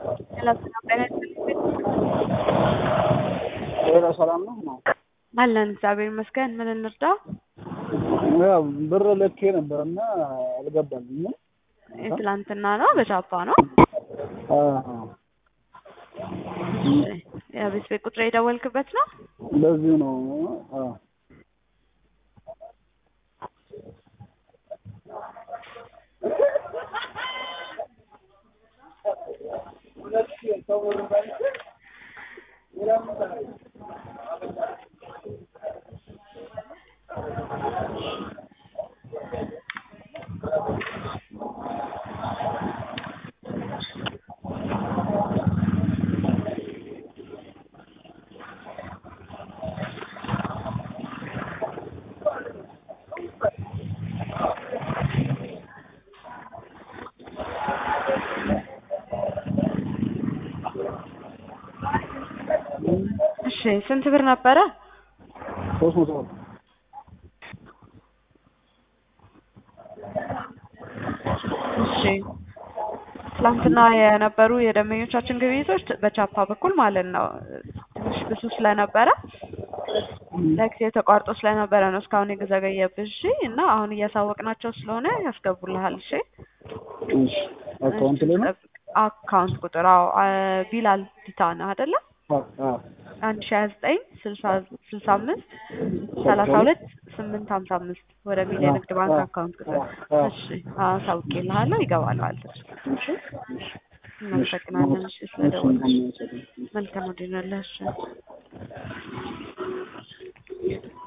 ሰላም ሰላም ጤና ይስጥልኝ። ሌላ ሰላም ነው ነው አለን እግዚአብሔር ይመስገን። ምን እንርዳ? ያው ብር ልኬ ነበር እና አልገባልኝም። የትላንትና ነው በቻፓ ነው። አዎ፣ የቤት ቤት ቁጥር የደወልክበት ነው? በዚሁ ነው። አዎ እሺ ስንት ብር ነበረ? ሶስት መቶ ብር እሺ ትላንትና የነበሩ የደንበኞቻችን ግብይቶች በቻፓ በኩል ማለት ነው ትንሽ ብዙ ስለነበረ ለጊዜው ተቋርጦ ስለነበረ ነው እስካሁን የዘገየብህ። እሺ እና አሁን እያሳወቅናቸው ስለሆነ ያስገቡልሃል። እሺ እሺ አካውንት ላይ ነው። አካውንት ቁጥር አዎ፣ አ- ቢላል ዲታ ነህ አይደለ? አዎ አዎ አንድ ሺ ሀያ ዘጠኝ ስልሳ ስልሳ አምስት ሰላሳ ሁለት ስምንት ሀምሳ አምስት ወደ ሚል የንግድ ባንክ አካውንት ቁጥር እሺ አሳውቄልሃለሁ ይገባል ማለት ነው። እሺ እናመሰግናለን። እሺ ስለደወልሽ መልካም ወዲህ ነው። እሺ